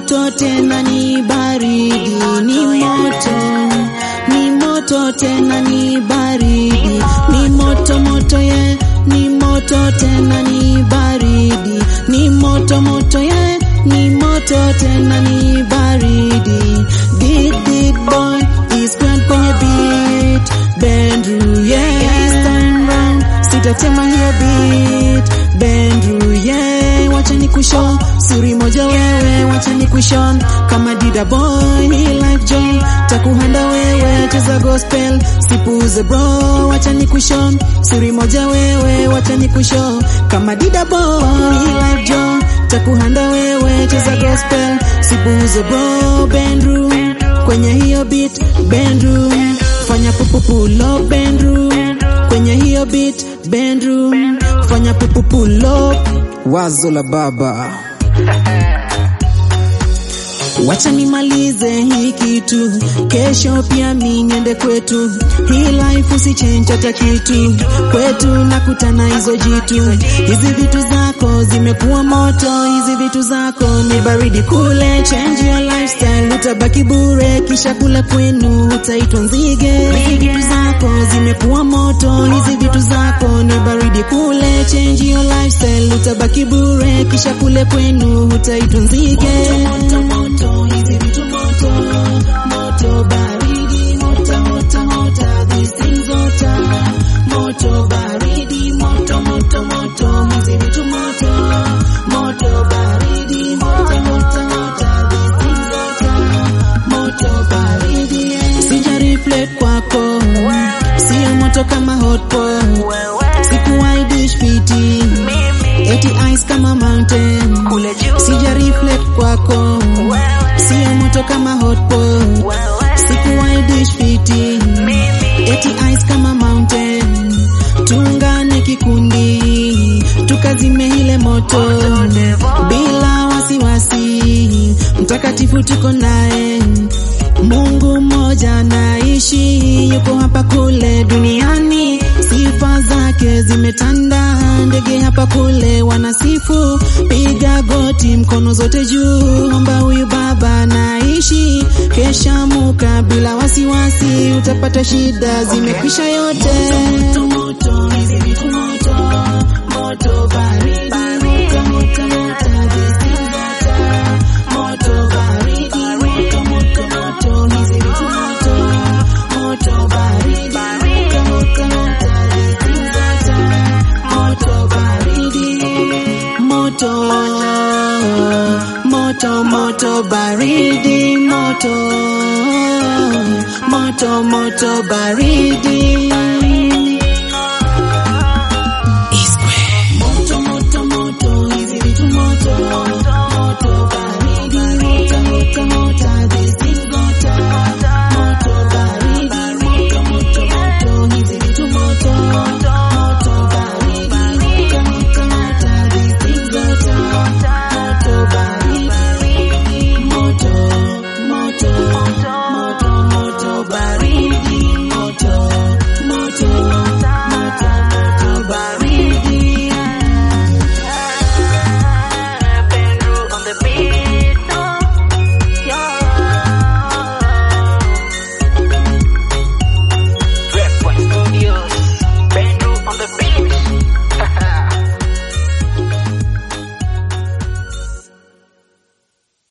moto tena ni baridi, ni moto, ni moto tena ni baridi, ni moto moto ye, ni moto tena ni baridi, ni moto moto ye, ni moto tena ni baridi. Did did boy is grand kwenye beat, Bendru yeah, this time round sitatema hiyo beat, Bendru yeah, wacha nikushow siri moja wewe, wacha nikushow kama dida boy, hii life joy takuhanda wewe, cheza gospel sipuze bro, wacha nikushow siri moja wewe, wacha nikushow kama dida boy, hii life joy takuhanda wewe, cheza gospel sipuze bro, Bendru kwenye hiyo beat, Bendru fanya pupupulo, Bendru kwenye hiyo beat, Bendru fanya pupupulo Wazo la baba. Wacha nimalize hii kitu, kesho pia mi niende kwetu. Hii life usichange hata kitu, kwetu nakutana hizo jitu. Hizi vitu zako zimekuwa moto, hizi vitu zako ni baridi kule. Change your lifestyle, utabaki bure, kisha kula kwenu utaitwa nzige. Hizi vitu zako zimekuwa moto, hizi vitu zako ni baridi kule. Change your lifestyle, utabaki bure, kisha kule kwenu utaitwa nzige. Moto, moto, moto, hizi vitu moto, moto baridi, moto, moto, moto, these things moto, moto baridi, moto, moto, moto, hizi vitu moto, moto baridi, moto, moto, moto, these things moto, moto baridi. Sija reflect kwako, sio moto kama hot pot, sikuwahi dish fiti, eti ice kama mountain, sija reflect kwako, sio moto kama hot pot, sikuwahi dish fiti, eti ice kama mountain, tuungane kikundi, tukazime ile moto bila wasiwasi, mtakatifu tuko naye Mungu mmoja naishi, yuko hapa kule duniani, sifa zake zimetanda, ndege hapa kule wanasifu, piga goti, mkono zote juu, omba huyu Baba naishi, kesha muka bila wasiwasi, utapata shida zimekwisha yote. Moto, moto, hizi vitu moto, moto baridi, moto, moto, moto, these things moto, moto baridi, moto, moto, moto, hizi vitu moto, moto baridi, moto, moto, moto, these things moto, moto baridi, moto, moto, moto baridi, moto, moto, moto baridi.